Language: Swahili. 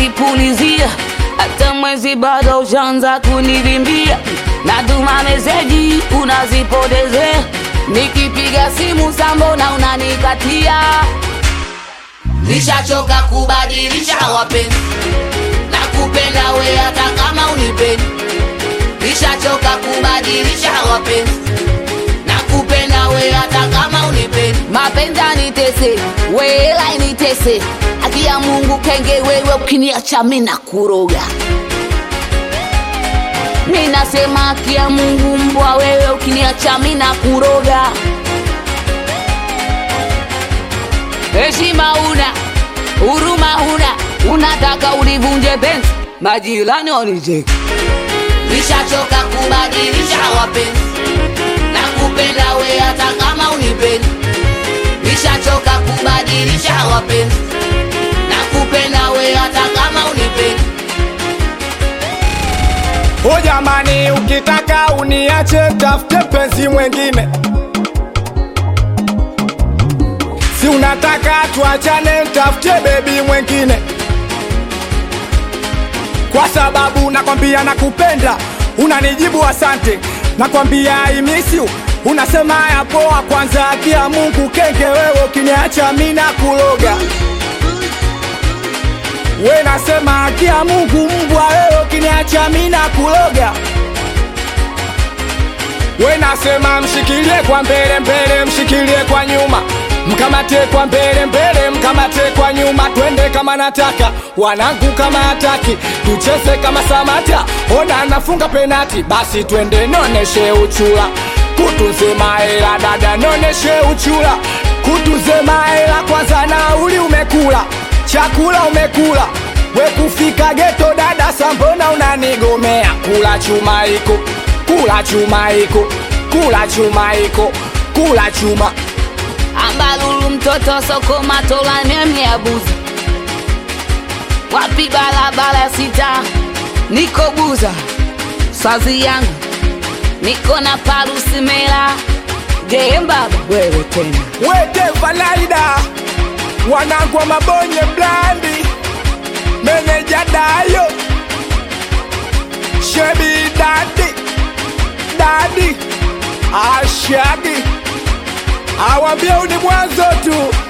unanipulizia hata mwezi bado ushaanza kunivimbia natuma meseji unazipotezea nikipiga simu sambona unanikatia nishachoka kubadilisha wapenzi na kupenda we hata kama unipendi nishachoka kubadilisha wapenzi na kupenda we hata kama unipendi mapenzi anitese wela initese haki ya mungu kenge wewe ukiniacha mina kuroga mi nasema haki ya mungu mbwa wewe ukiniacha mina kuroga heshima una huruma huna unataka ulivunje penzi majirani wanicheki nishachoka kubadilisha wapenzi na kupenda we hata kama unipendi nishachoka kubadilisha wapenzi na kupenda we hata kama unipendi O jamani, ukitaka uniache, tafute mpenzi mwengine. Si unataka tuachane, tafute bebi mwengine, kwa sababu nakwambia nakupenda, unanijibu asante, nakwambia I miss you, unasema ya poa. Kwanza haki ya Mungu kenge, wewe ukiniacha mina kuloga we nasema haki ya Mungu mbwa, wewe ukiniacha mina kuloga. We nasema mshikilie kwa mbele mbele, mshikilie kwa nyuma, mkamate kwa mbele mbele, mkamate kwa nyuma, twende kama nataka, wanangu kama hataki, tucheze kama Samata, ona nafunga penati, basi twende noneshe uchula, kutunze mahela dada, noneshe uchula, kutunze mahela kwanza, nauli umekula chakula umekula, we kufika geto dada, sambona unanigomea? Kula chuma iko, kula chuma iko, kula chuma iko, kula chuma ambalulu mtoto soko matola nemyeabuza wapi barabara sita niko buza swazi yangu niko na parusimela jembaba wewe tena wete valaida wanangu wa mabonye blandi meneja dayo shebi dadi dadi ashadi awambia uni mwanzo tu